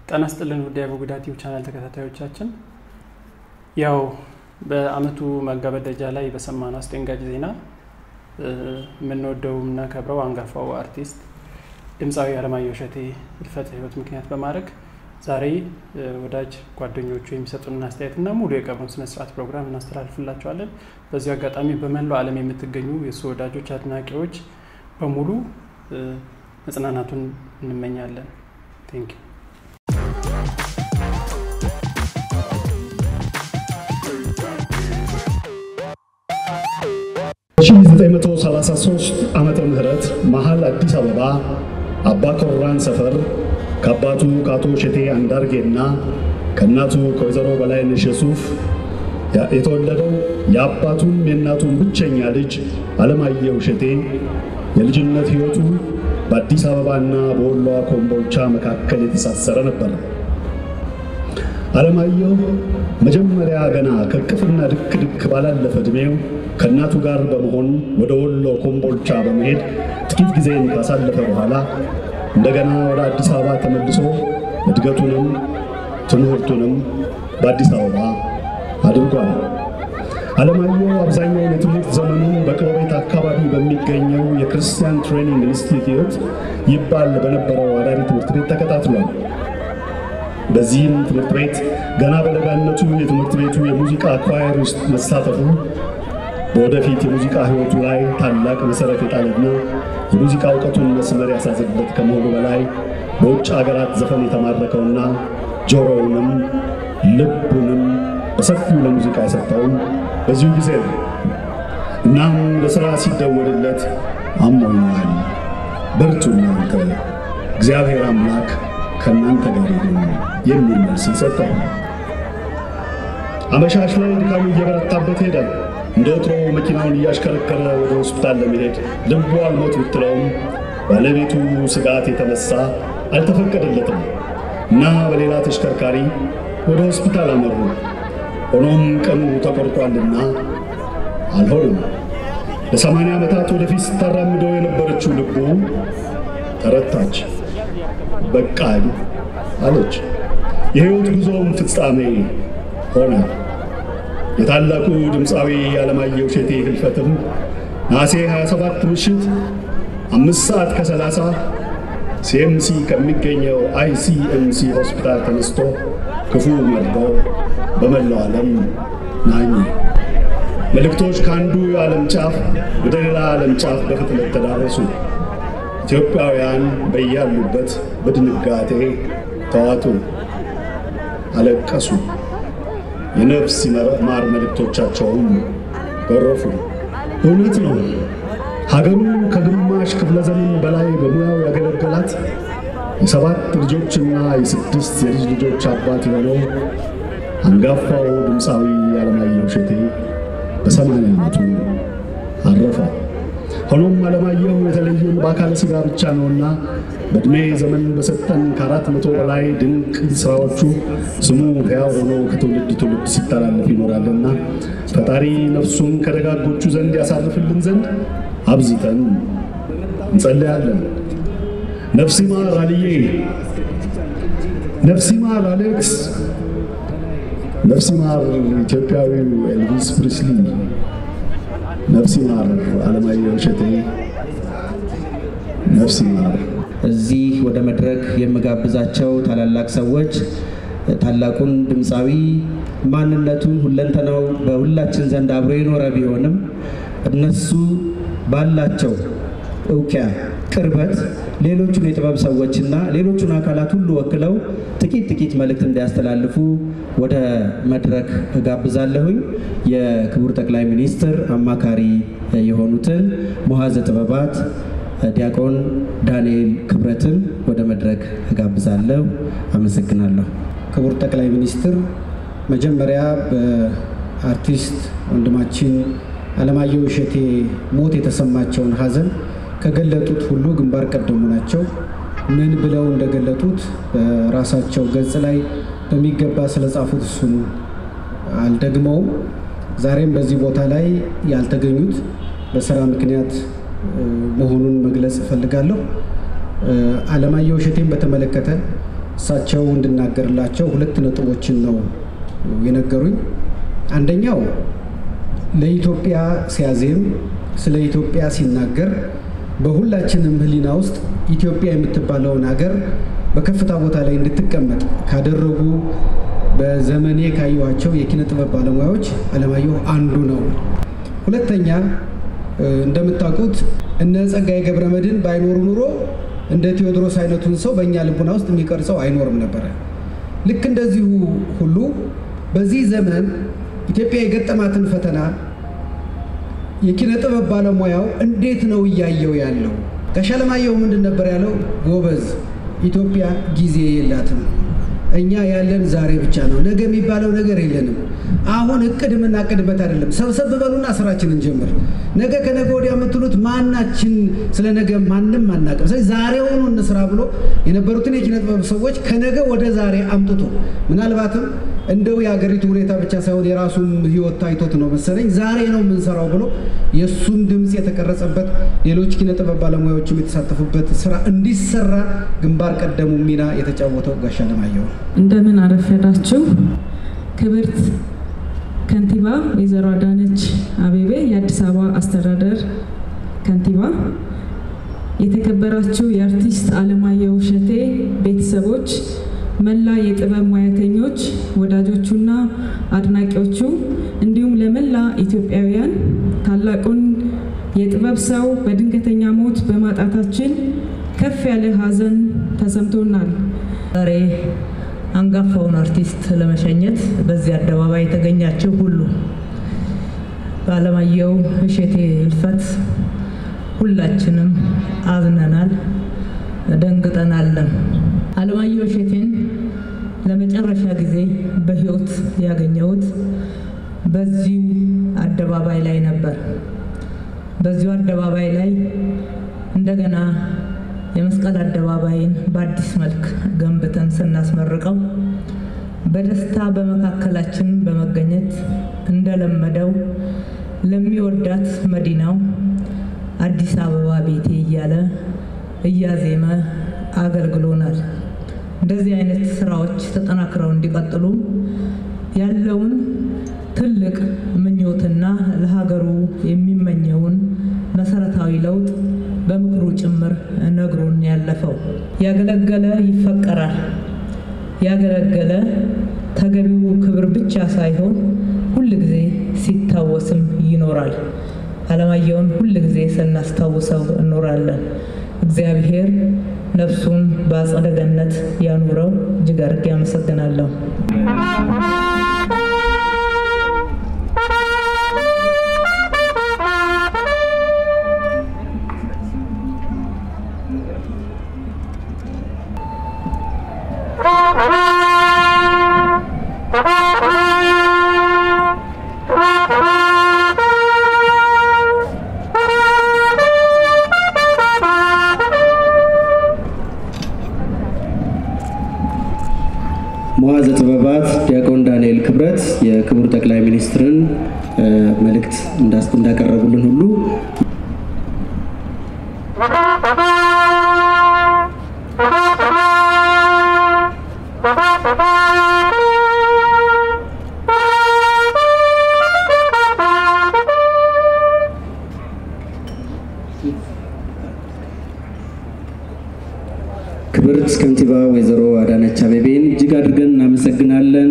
ጤና ይስጥልን ውድ የአቡጊዳ ቲዩብ ቻናል ተከታታዮቻችን፣ ያው በአመቱ መገባደጃ ላይ በሰማነው አስደንጋጭ ዜና የምንወደው የምናከብረው አንጋፋው አርቲስት ድምፃዊ አለማየሁ እሸቴ ህልፈተ ህይወት ምክንያት በማድረግ ዛሬ ወዳጅ ጓደኞቹ የሚሰጡንን አስተያየትና ሙሉ የቀብሩን ስነስርዓት ፕሮግራም እናስተላልፍላቸዋለን። በዚሁ አጋጣሚ በመላው ዓለም የምትገኙ የእሱ ወዳጆች፣ አድናቂዎች በሙሉ መጽናናቱን እንመኛለን። ቴንክ ዩ 1933 ዓመተ ምህረት መሀል አዲስ አበባ አባ ኮራን ሰፈር ከአባቱ ከአቶ እሸቴ አንዳርጌና ከእናቱ ከወይዘሮ በላይነሽ የሱፍ የተወለደው የአባቱም የእናቱን ብቸኛ ልጅ አለማየሁ እሸቴ የልጅነት ሕይወቱ በአዲስ አበባና በወሎ ኮምቦልቻ መካከል የተሳሰረ ነበር። አለማየሁ መጀመሪያ ገና ከቅፍና ድክ ድክ ባላለፈ ዕድሜው ከእናቱ ጋር በመሆን ወደ ወሎ ኮምቦልቻ በመሄድ ጥቂት ጊዜን ካሳለፈ በኋላ እንደገና ወደ አዲስ አበባ ተመልሶ እድገቱንም ትምህርቱንም በአዲስ አበባ አድርጓል። አለማየሁ አብዛኛውን የትምህርት ዘመኑን በቅሎቤት አካባቢ በሚገኘው የክርስቲያን ትሬኒንግ ኢንስቲትዩት ይባል በነበረው አዳሪ ትምህርት ቤት ተከታትሏል። በዚህም ትምህርት ቤት ገና በለጋነቱ የትምህርት ቤቱ የሙዚቃ ኳየር ውስጥ መሳተፉ በወደፊት የሙዚቃ ሕይወቱ ላይ ታላቅ መሠረት የጣለና የሙዚቃ እውቀቱን መስመር ያሳዘበት ከመሆኑ በላይ በውጭ አገራት ዘፈን የተማረከውና ጆሮውንም ልቡንም በሰፊው ለሙዚቃ የሰጠውም በዚሁ ጊዜ ነው። እናም ለሥራ ሲደወልለት አሞኛል፣ በርቱ እናንተ፣ እግዚአብሔር አምላክ ከእናንተ ጋር ይሁን የሚል መልስ ሰጠው። አመሻሽ ላይ ድካሙ እየበረታበት ሄደ። እንደ ወትሮ መኪናውን እያሽከረከረ ወደ ሆስፒታል ለመሄድ ልቡ አልሞት ብትለውም ባለቤቱ ስጋት የተነሳ አልተፈቀደለትም እና በሌላ ተሽከርካሪ ወደ ሆስፒታል አመሩ። ሆኖም ቀኑ ተቆርጧልና አልሆነም። ለሰማንያ ዓመታት ወደፊት ስታራምደው የነበረችው ልቡ ተረታች። በቃኝ አለች። የሕይወት ጉዞውም ፍጻሜ ሆነ። የታላቁ ድምፃዊ አለማየሁ እሸቴ ህልፈትም ነሐሴ 27 ምሽት አምስት ሰዓት ከሰላሳ ሲኤምሲ ከሚገኘው አይሲኤምሲ ሆስፒታል ተነስቶ ክፉ መርዶ በመላው ዓለም ናኙ። መልእክቶች ከአንዱ የዓለም ጫፍ ወደ ሌላ ዓለም ጫፍ በፍጥነት ተዳረሱ። ኢትዮጵያውያን በያሉበት በድንጋጤ ተዋጡ፣ አለቀሱ። የነፍስ ማር መልእክቶቻቸውም ጎረፉ። እውነት ነው። ሀገሩ ከግማሽ ክፍለ ዘመን በላይ በሙያው ያገለገላት የሰባት ልጆችና የስድስት የልጅ ልጆች አባት የሆነው አንጋፋው ድምፃዊ አለማየሁ እሸቴ በሰማንያ ዓመቱ አረፈ። ሆኖም አለማየሁ የተለየን በአካለ ሥጋ ብቻ ነውና በዕድሜ ዘመን በሰጠን ከአራት መቶ በላይ ድንቅ ሥራዎቹ ስሙ ሕያው ሆኖ ከትውልድ ትውልድ ሲተላለፍ ይኖራልና ፈጣሪ ነፍሱን ከደጋጎቹ ዘንድ ያሳርፍልን ዘንድ አብዝተን እንጸለያለን። ነፍስ ይማር አልዬ፣ ነፍስ ይማር አሌክስ፣ ነፍስ ይማር ኢትዮጵያዊው ኤልቪስ ፕሪስሊ፣ ነፍስ ይማር አለማየሁ እሸቴ፣ ነፍስ ይማር። እዚህ ወደ መድረክ የምጋብዛቸው ታላላቅ ሰዎች ታላቁን ድምፃዊ ማንነቱን ሁለንተናው በሁላችን ዘንድ አብሮ የኖረ ቢሆንም እነሱ ባላቸው እውቂያ ቅርበት ሌሎቹን የጥበብ ሰዎችና ሌሎቹን አካላት ሁሉ ወክለው ጥቂት ጥቂት መልእክት እንዲያስተላልፉ ወደ መድረክ እጋብዛለሁኝ። የክቡር ጠቅላይ ሚኒስትር አማካሪ የሆኑትን ሙሐዘ ጥበባት ዲያቆን ዳንኤል ክብረትን ወደ መድረክ እጋብዛለሁ። አመሰግናለሁ። ክቡር ጠቅላይ ሚኒስትር፣ መጀመሪያ በአርቲስት ወንድማችን አለማየሁ እሸቴ ሞት የተሰማቸውን ሐዘን ከገለጡት ሁሉ ግንባር ቀደሙ ናቸው። ምን ብለው እንደገለጡት በራሳቸው ገጽ ላይ በሚገባ ስለጻፉት እሱን አልደግመውም። ዛሬም በዚህ ቦታ ላይ ያልተገኙት በስራ ምክንያት መሆኑን መግለጽ እፈልጋለሁ። አለማየሁ እሸቴን በተመለከተ እሳቸው እንድናገርላቸው ሁለት ነጥቦችን ነው የነገሩኝ። አንደኛው ለኢትዮጵያ ሲያዜም ስለ ኢትዮጵያ ሲናገር በሁላችንም ሕሊና ውስጥ ኢትዮጵያ የምትባለውን ሀገር በከፍታ ቦታ ላይ እንድትቀመጥ ካደረጉ በዘመኔ ካየኋቸው የኪነ ጥበብ ባለሙያዎች አለማየሁ አንዱ ነው። ሁለተኛ እንደምታውቁት እነ ጸጋዬ ገብረ መድኅን ባይኖሩ ኑሮ እንደ ቴዎድሮስ አይነቱን ሰው በእኛ ልቡና ውስጥ የሚቀርጸው አይኖርም ነበረ። ልክ እንደዚሁ ሁሉ በዚህ ዘመን ኢትዮጵያ የገጠማትን ፈተና የኪነ ጥበብ ባለሙያው እንዴት ነው እያየው ያለው? ጋሽ አለማየሁ ምንድን ነበር ያለው? ጎበዝ ኢትዮጵያ ጊዜ የላትም። እኛ ያለን ዛሬ ብቻ ነው። ነገ የሚባለው ነገር የለንም። አሁን እቅድ የምናቅድበት አይደለም። ሰብሰብ በሉና ስራችንን ጀምር። ነገ ከነገ ወዲያ የምትሉት ማናችን ስለ ነገ ማንም አናቅም። ስለዚህ ዛሬውኑ እንስራ ብሎ የነበሩትን የኪነ ጥበብ ሰዎች ከነገ ወደ ዛሬ አምጥቶ ምናልባትም እንደው የሀገሪቱ ሁኔታ ብቻ ሳይሆን የራሱን ሕይወት ታይቶት ነው መሰለኝ ዛሬ ነው የምንሰራው ብሎ የእሱን ድምፅ የተቀረጸበት ሌሎች ኪነ ጥበብ ባለሙያዎችም የተሳተፉበት ስራ እንዲሰራ ግንባር ቀደሙ ሚና የተጫወተው ጋሽ አለማየሁ ነው። እንደምን አረፈዳችሁ። ክብርት ከንቲባ ወይዘሮ አዳነች አቤቤ የአዲስ አበባ አስተዳደር ከንቲባ፣ የተከበራችሁ የአርቲስት አለማየሁ እሸቴ ቤተሰቦች፣ መላ የጥበብ ሙያተኞች ወዳጆቹና አድናቂዎቹ እንዲሁም ለመላ ኢትዮጵያውያን ታላቁን የጥበብ ሰው በድንገተኛ ሞት በማጣታችን ከፍ ያለ ሐዘን ተሰምቶናል። ዛሬ አንጋፋውን አርቲስት ለመሸኘት በዚህ አደባባይ የተገኛችሁ ሁሉ በአለማየሁ እሸቴ ሕልፈት ሁላችንም አዝነናል፣ ደንግጠናለን። አለማየሁ እሸቴን ለመጨረሻ ጊዜ በሕይወት ያገኘሁት በዚሁ አደባባይ ላይ ነበር። በዚሁ አደባባይ ላይ እንደገና የመስቀል አደባባይን በአዲስ መልክ ገንብተን ስናስመርቀው በደስታ በመካከላችን በመገኘት እንደለመደው ለሚወዳት መዲናው አዲስ አበባ ቤቴ እያለ እያዜመ አገልግሎናል። እንደዚህ አይነት ስራዎች ተጠናክረው እንዲቀጥሉ ያለውን ትልቅ ምኞትና ለሀገሩ የሚመኘውን መሰረታዊ ለውጥ በምክሩ ጭምር ነግሮን ያለፈው ያገለገለ ይፈቀራል። ያገለገለ ተገቢው ክብር ብቻ ሳይሆን ሁል ጊዜ ሲታወስም ይኖራል። አለማየሁን ሁል ጊዜ ስናስታውሰው እኖራለን። እግዚአብሔር ነፍሱን በአጸደ ገነት ያኑረው። እጅግ አድርጌ አመሰግናለሁ። መዋዘ ጥበባት ዲያቆን ዳንኤል ክብረት የክቡር ጠቅላይ ሚኒስትርን መልእክት እንዳቀረቡልን ሁሉ ክብርት ከንቲባ ወይዘሮ አዳነች አቤቤን እጅግ አድርገን እናመሰግናለን።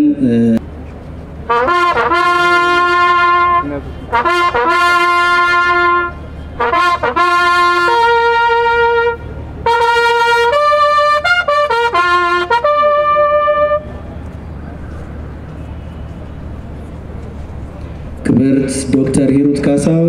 ክብርት ዶክተር ሂሩት ካሳው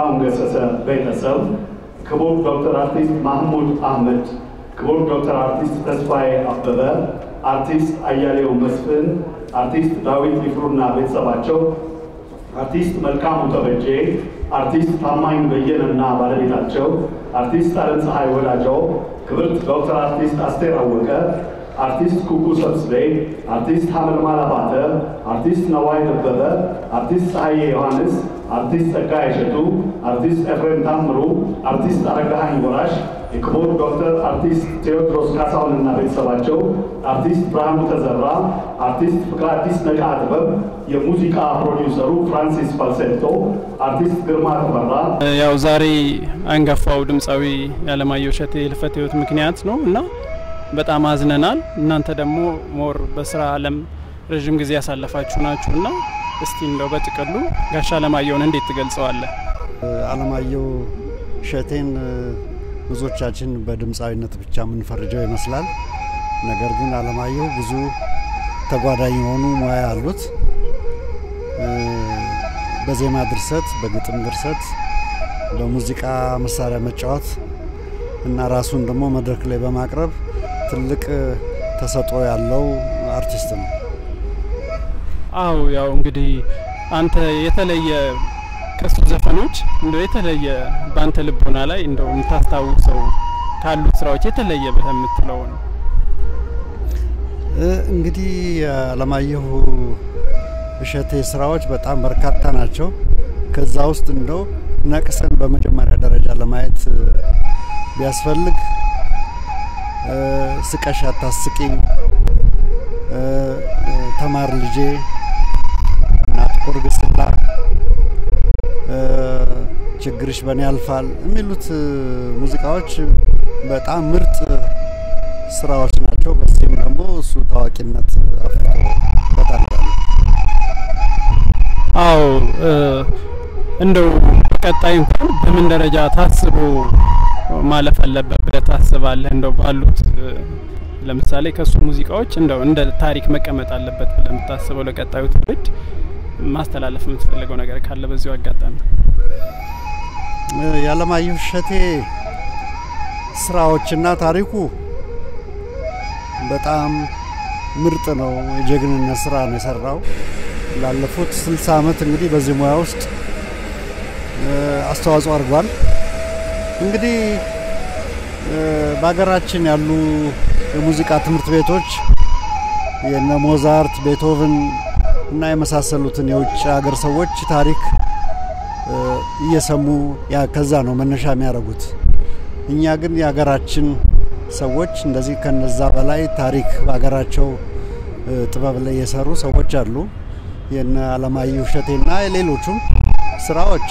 ጥላሁን ገሰሰ ቤተሰብ፣ ክቡር ዶክተር አርቲስት ማህሙድ አህመድ፣ ክቡር ዶክተር አርቲስት ተስፋዬ አበበ፣ አርቲስት አያሌው መስፍን፣ አርቲስት ዳዊት ይፍሩና ቤተሰባቸው፣ አርቲስት መልካሙ ተበጄ፣ አርቲስት ታማኝ በየነና ባለቤታቸው፣ አርቲስት አለም ፀሐይ ወዳጀው፣ ክብርት ዶክተር አርቲስት አስቴር አወቀ፣ አርቲስት ኩኩ ሰብስቤ፣ አርቲስት ሐመልማል አባተ፣ አርቲስት ነዋይ ደበበ፣ አርቲስት ፀሐዬ ዮሐንስ፣ አርቲስት ጸጋዬ እሸቱ፣ አርቲስት ኤፍሬም ታምሩ፣ አርቲስት አረጋሃኝ ወራሽ፣ የክቡር ዶክተር አርቲስት ቴዎድሮስ ካሳሁንና ቤተሰባቸው፣ አርቲስት ብርሃኑ ተዘራ፣ አርቲስት ፍቅረ አዲስ ነቃ ጥበብ፣ የሙዚቃ ፕሮዲውሰሩ ፍራንሲስ ፋልሴቶ፣ አርቲስት ግርማ ተፈራ። ያው ዛሬ አንጋፋው ድምፃዊ የአለማየሁ እሸቴ ህልፈተ ህይወት ምክንያት ነው እና በጣም አዝነናል። እናንተ ደግሞ ሞር በስራ አለም ረዥም ጊዜ ያሳለፋችሁ ናችሁ እና እስቲ እንደው በጥቅሉ ጋሽ አለማየሁን እንዴት ትገልጸዋለህ? አለማየሁ እሸቴን ብዙዎቻችን በድምፃዊነት ብቻ የምንፈርጀው ይመስላል። ነገር ግን አለማየሁ ብዙ ተጓዳኝ የሆኑ ሙያ አሉት። በዜማ ድርሰት፣ በግጥም ድርሰት፣ በሙዚቃ መሳሪያ መጫወት እና ራሱን ደግሞ መድረክ ላይ በማቅረብ ትልቅ ተሰጥኦ ያለው አርቲስት ነው። አው ያው እንግዲህ አንተ የተለየ ከሱ ዘፈኖች እንደው የተለየ በአንተ ልቦና ላይ እንደው የምታስታውሰው ካሉት ስራዎች የተለየ ብለህ የምትለው ነው? እንግዲህ የአለማየሁ እሸቴ ስራዎች በጣም በርካታ ናቸው። ከዛ ውስጥ እንደው ነቅሰን በመጀመሪያ ደረጃ ለማየት ቢያስፈልግ ስቀሽ አታስቂኝ፣ ተማር ልጄ እና ጥቁር ግስላ፣ ችግርሽ በእኔ ያልፋል የሚሉት ሙዚቃዎች በጣም ምርጥ ስራዎች ናቸው። በዚህም ደግሞ እሱ ታዋቂነት አፍርቶበታል። አዎ እንደው በቀጣይ እንኳን በምን ደረጃ ታስቦ ማለፍ አለበት ብለህ ታስባለህ? እንደው ባሉት ለምሳሌ ከሱ ሙዚቃዎች እንደው እንደ ታሪክ መቀመጥ አለበት ብለህ የምታስበው ለቀጣዩ ትውልድ ማስተላለፍ የምትፈልገው ነገር ካለ በዚሁ አጋጣሚ። የአለማየሁ እሸቴ ስራዎችና ታሪኩ በጣም ምርጥ ነው። የጀግንነት ስራ ነው የሰራው። ላለፉት ስልሳ አመት እንግዲህ በዚህ ሙያ ውስጥ አስተዋጽኦ አድርጓል። እንግዲህ በሀገራችን ያሉ የሙዚቃ ትምህርት ቤቶች የነ ሞዛርት፣ ቤቶቭን እና የመሳሰሉትን የውጭ ሀገር ሰዎች ታሪክ እየሰሙ ከዛ ነው መነሻ የሚያደርጉት። እኛ ግን የሀገራችን ሰዎች እንደዚህ ከነዛ በላይ ታሪክ በሀገራቸው ጥበብ ላይ የሰሩ ሰዎች አሉ። የነ አለማየሁ እሸቴና የሌሎቹም ስራዎች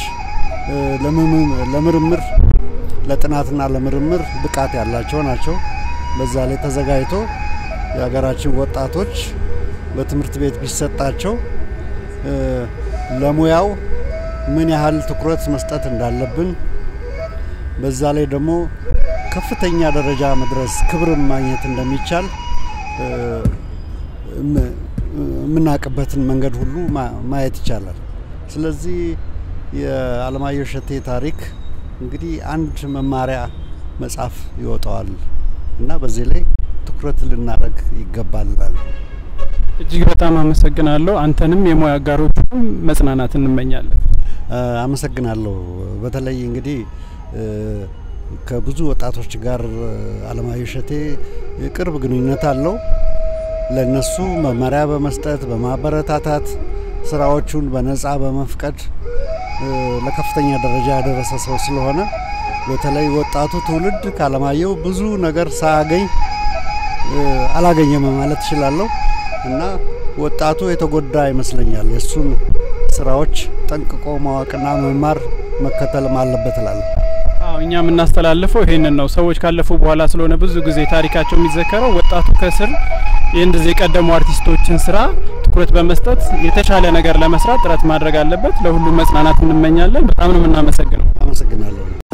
ለምርምር ለጥናትና ለምርምር ብቃት ያላቸው ናቸው። በዛ ላይ ተዘጋጅቶ የሀገራችን ወጣቶች በትምህርት ቤት ቢሰጣቸው ለሙያው ምን ያህል ትኩረት መስጠት እንዳለብን በዛ ላይ ደግሞ ከፍተኛ ደረጃ መድረስ ክብርን ማግኘት እንደሚቻል የምናውቅበትን መንገድ ሁሉ ማየት ይቻላል። ስለዚህ የአለማየሁ እሸቴ ታሪክ እንግዲህ አንድ መማሪያ መጽሐፍ ይወጣዋል እና በዚህ ላይ ትኩረት ልናደርግ ይገባል። እጅግ በጣም አመሰግናለሁ። አንተንም የሙያ አጋሮችም መጽናናት እንመኛለን። አመሰግናለሁ። በተለይ እንግዲህ ከብዙ ወጣቶች ጋር አለማየሁ እሸቴ የቅርብ ግንኙነት አለው። ለነሱ መመሪያ በመስጠት በማበረታታት ስራዎቹን በነጻ በመፍቀድ ለከፍተኛ ደረጃ ያደረሰ ሰው ስለሆነ በተለይ ወጣቱ ትውልድ ከአለማየሁ ብዙ ነገር ሳያገኝ አላገኘም ማለት እችላለሁ እና ወጣቱ የተጎዳ ይመስለኛል። የእሱን ስራዎች ጠንቅቆ ማወቅና መማር መከተልም አለበት እላለሁ። አዎ እኛ የምናስተላልፈው ይሄንን ነው። ሰዎች ካለፉ በኋላ ስለሆነ ብዙ ጊዜ ታሪካቸው የሚዘከረው ወጣቱ ከስር የእንደዚህ የቀደሙ አርቲስቶችን ስራ ትኩረት በመስጠት የተሻለ ነገር ለመስራት ጥረት ማድረግ አለበት። ለሁሉም መጽናናት እንመኛለን። በጣም ነው የምናመሰግነው። አመሰግናለሁ።